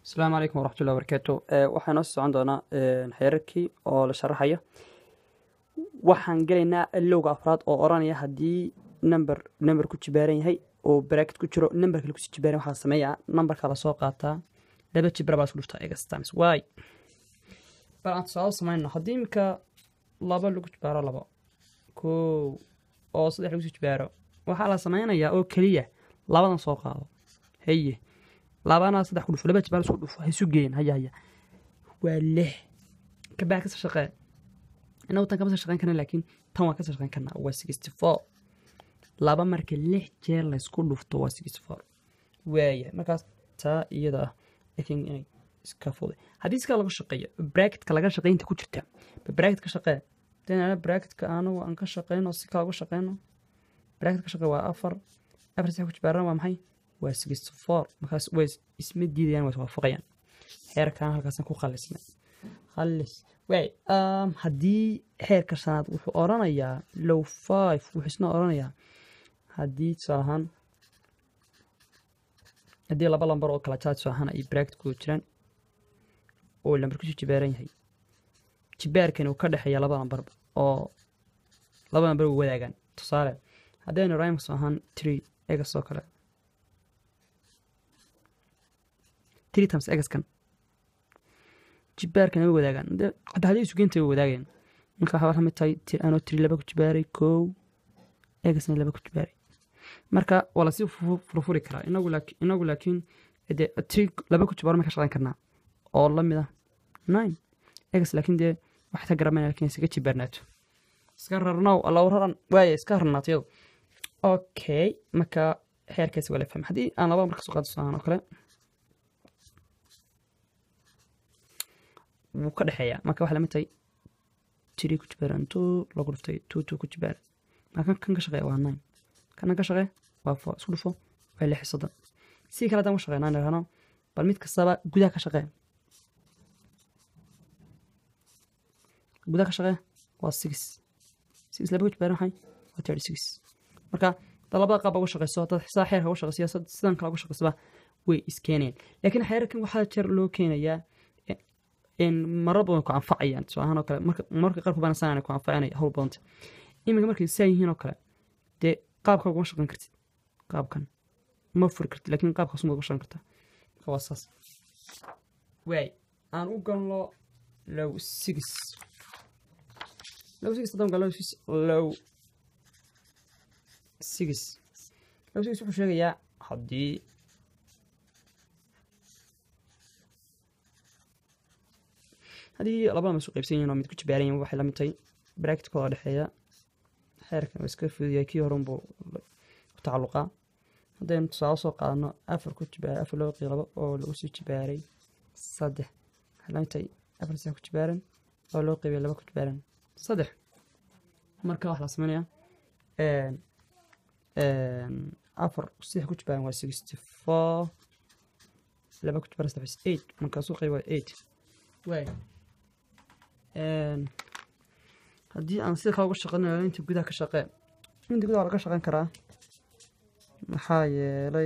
asalaamu calaykum waraxmatullahi wabarakaatu waxaa noo socon doonaa xeerarkii oo la sharaxayo waxaan gelaynaa lowga afraad oo oranaya haddii number number ku jibaaran yahay oo bracket ku jiro number kale kusii jibaaran waxaa sameeyaa numberka la soo qaataa laba jibra baa isku dhuftaa egas times waay bal aan tusaale samayno haddii iminka laba lagu jibaaro labo kow oo saddex lagu sii jibaaro waxaa la sameynayaa oo keliya labadan soo qaado haye labana saddex ku dhufo laba jibaar isku dhufo ha isu geeyin haya haya waa lix kabaa kasoo shaqee inagu tan kama soo shaqeyn karna laakiin tan waa kasoo shaqeyn karnaa waa sixty four laba marka lix jeer laysku dhufto waa sixty four waaya markaas taa iyada ah i think inay iska fuday haddii iska laga shaqeeyo bracketka laga shaqeynta ku jirta bracket ka shaqee denana bracketka anagu aan ka shaqeyno si kala uga shaqeyno bracket ka shaqee waa afar afar sax ku jibaaran waa maxay waa sixty four markaas way isma diidayaan waa iswaafaqayaan xeerkan halkaasan ku khalisnay khalis waay haddii xeerka shanaad wuxuu oranayaa low five wuxuu isna oranayaa haddii tusaale ahaan haddii laba lambar oo kala jaad tusaale ahaan ay bracket ku jiraan oo lambar kusii jibaaran yahay jibaarkani uu ka dhexeeya laba lambar oo laba lambar u wadaagaan tusaale haddaynu rhymes ahaan tree egas oo kale three times egaskan jibaarkan way wadaagaan hadda haddii isugeynta way wadaagayaan marka waxaa lamid tahay anoo tiri laba ku jibaaray kow egasna laba ku jibaaray marka waa lasii furfuri karaa inagu laakiin inagu laakiin dee tiri laba ku jibaaro ma ka shaqeyn karnaa oo lamid ah nine egas laakiin dee waxay ka garamayna laakiin iskaga jibaarnaato iska rarnow allow raran waaya iska rarnaato iyadu okay marka xeerkaasi waa la fahmay haddii aan laba marka soo qaado saan oo kale wuu ka dhexeeyaa marka waxaa lamid tahay tiri ku jibaaran two lagu dhuftay two two ku jibaar marka kan ka shaqeeya waa nine kana ka shaqee waa four isku dhufo waa lix soddon si kale haddaan u shaqeynaa nirahno bal mid kastaba gudaha ka shaqee gudaha ka shaqee waa six six laba ku jibaaran maxay waa thirty six marka dad labada qaab uga shaqeyso dad xisaa xeerka uga shaqeysiya sidan kale uga shaqeysaba way iskeenayaan laakiin xeerarkan waxaa jeer loo keenayaa marar badan ku anfacayaan tusaalahaan oo kale marka qaarku baan sanaan ku anfacanaya hawl badanta iminka markay saa yihiin oo kale dee qaabka ugama shaqeyn kartid qaabkan ma furi kartid laakiin qaabkaas uma uga shaqeyn kartaa marka waa saas waay aan u galno low six low six haddaan galno low six low six wuxuu sheegayaa haddii haddii labada masu qaybsan yihin oo mid ku jibaaran yahin waxay lamid tahay bracketkooda dhexeeya xeerkan waa iska fuduyahay kii hore unbuu ku tacalluqaa haddaynu tusaale soo qaadano afar ku jibaaray afar loo qii labo oo lagu sii jibaaray saddex waxay lamid tahay afar saddex ku jibaaran oo loo qeybay laba ku jibaaran saddex marka waxaa la sameynaya afar saddex ku jibaaran waa sixty four laba ku jibaaran saddex eight markaasuu qeyb waa eight waay haddii aan sida kale uga shaqeynayo inta gudaha ka shaqee inta gudaha laga shaqeyn karaa maxaa yeelay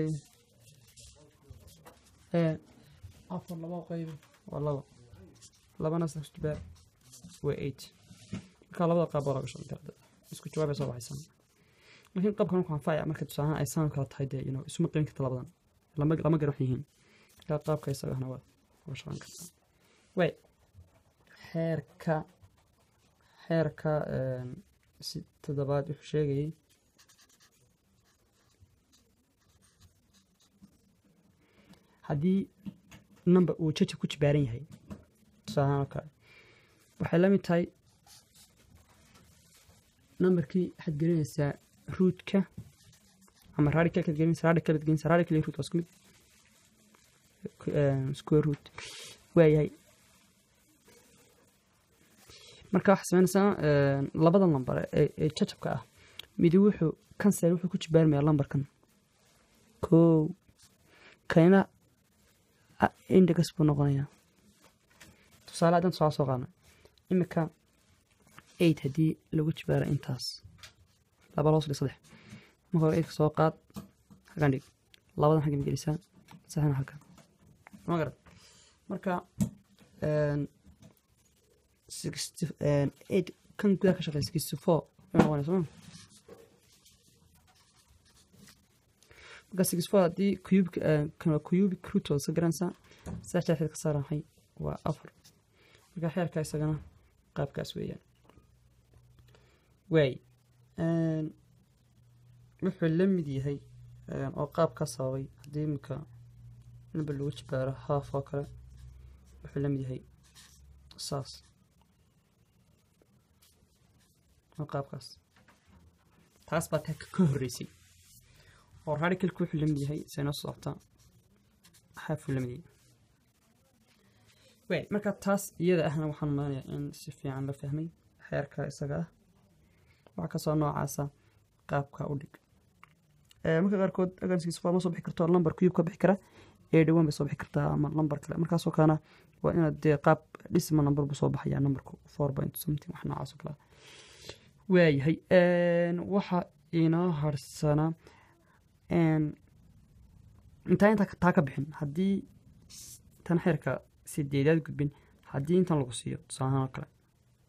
afar laba qeyb waa laba labana saddex jibaar waa eight marka labada qaab baa laga shaqeyn karaa isku jawaabay soo baxaysan laakiin qaabkan wuxuu anfacaya marka tusaalahaan ay saan kala tahay dee you isuma qeybin karta labadan lama lama garan wax yihiin marka qaabka isagana waa uga shaqeyn kartaa way xeerka xeerka si toddobaad wuxuu sheegayay haddii number uu jaja ku jibaaran yahay tusaalahaan oo kale waxay la mid tahay numberkii waxaad gelinaysaa ruudka ama radicalkaad gelinaysa radicalad gelinaysa radical iyo root waa isku mid square root waayahay marka waxaa sameynaysaa labadan lambar ee jajabka ah midi wuxuu kansel wuxuu ku jibaarmayaa lambarkan kow kanina index buu noqonayaa tusaale haddaan tusaale soo qaadnay imika eight haddii lagu jibaaro intaas laba loos dhig saddex marka hore eightka soo qaad halkan dhig labadan xaggan gelisaa saxna halkan ma garat marka sixty eight kan gudaha ka shaqeeya sixty four noqonaya soo marka sixty four haddii cube kana cubic root oo iska garanaysaa saa shaaxid ka saaran maxay waa afar marka xeerka isagana qaabkaas weeyaan waay wuxuu la mid yahay oo qaab ka sababay haddii iminka number lagu jibaaro haaf oo kale wuxuu la mid yahay saas oo qaabkaas taas baa taa ka horreysay oo radicalka wuxuu la mid yahay say noo socota haafuu la mid yahay waay marka taas iyada ahna waxaan malanayaa in si fiican la fahmay xeerka isaga ah waxaa kasoo noocaasa qaabka u dhig marka qaarkood aganskiisa ma soo bixi karto lambar cube ka bixi kara ee dhawaan bay soo bixi kartaa ama lambar kale markaasoo kalena waa inaad dee qaab dhisma number buu soo baxayaa numberku four point something wax noocaas oo kale waayahay waxa inoo harsanaa intaa intaa taa ka bixin haddii tan xeerka sideedaad gudbin haddii intan lagu siiyo tusaalahaan oo kale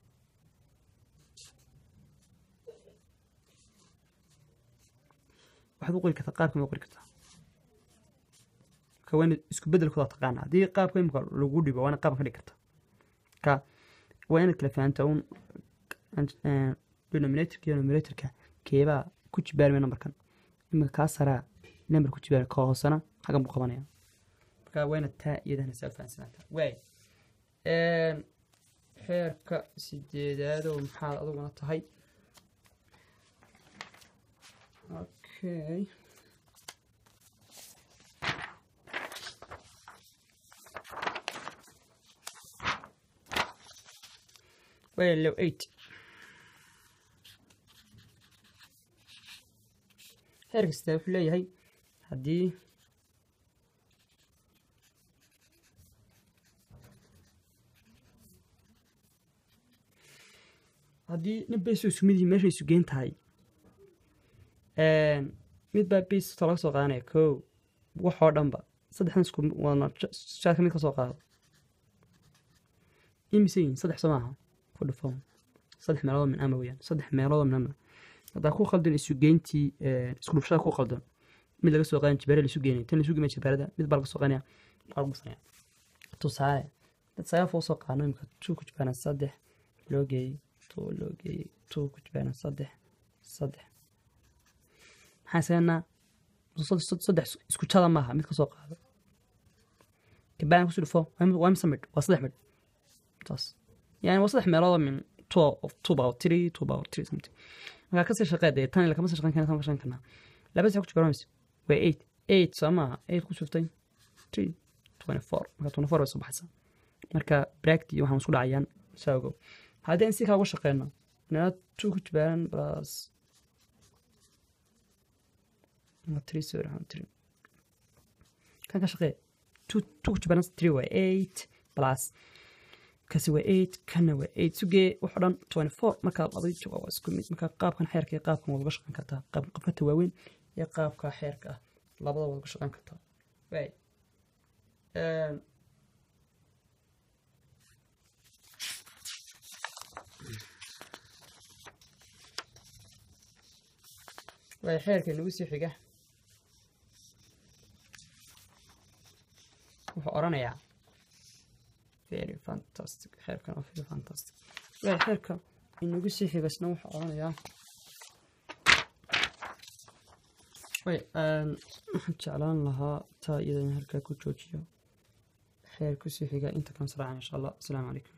waxaad u qori kartaa qaabka ma qori kartaa marka waa inaad isku bedelkooda taqaana haddii qaabka imika lagu dhibo waa inaad qaabka ka dhigi kartaa ka waa inaad kala fahantaa un denominatorka iyo numeratorka keebaa ku jibaarmaya numberkan imika kaa saraa number ku jibaar ka hoosena xagan buu qabanaya marka waa inaad taa iyadana saa fahansanaata waay xeerka sideedaadoo maxaad aduguna tahay Okay. Well, low eight. heer kasta wuxuu leeyahay haddii haddii nin baysu isku mid yihiin meeshay isu geen tahay mid baa basta laga soo qaadanaya ko waxoo dhanba saddexdan isku wadna shaadka mid ka soo qaado imise yihin saddex soo maaha ku dhufo saddex meeloodoo min ama weyaan saddex meeloodoo min ama haddaa ku khaldan isu geyntii isku dhufshada ku khaldan mid laga soo qaadan jibaare laisu geenay tan laisu geemay jibaarada mid baa laga soo qaadanaya baa lagu sanaya tusaale dad sagaal foo soo qaadno imika two ku jibaaran saddex loo geeyey two loo geeyey two ku jibaaran saddex saddex maxaan sameynaa saddex isku jada maaha mid ka soo qaado kabaan kusoo dhufo waa mise midh waa saddex midh taas yani waa saddex meeloodoo min two of two power three two power three something markaa kasii shaqee dee tan kama sii shaqeyn karna tan ka shaqeyn karnaa laba sax ku jibaaran mayso waa eight eight soo maaha eight ku shuftay three twenty four marka twenty four bay soo baxaysaa marka bracti waxaan isku dhacayaan saa ogow haddii aan si kaa uga shaqeyno inaa two ku jibaaran plus three sorry three kan ka shaqee two two ku jibaaran three waa eight plus kasi waa eight kana waa eight sugee waxoo dhan twenty four markaa labadii jawaab waa isku mid marka qaabkan xeerka iyo qaabkan waad uga shaqeyn kartaa qaabkan qofkata waaweyn iyo qaabka xeerka ah labada waad uga shaqeyn kartaa waay waay xeerka nagu sii xiga wuxuu oranayaa very fantastic xeerkan oo very fantastic waay xeerka inagu sii xigasna wuxuu oranayaa way waxaan jeclaan lahaa taa iyadana halkaa ku joojiyo xeer kusii xiga inta kan saracan insha allah asalaamu calaykum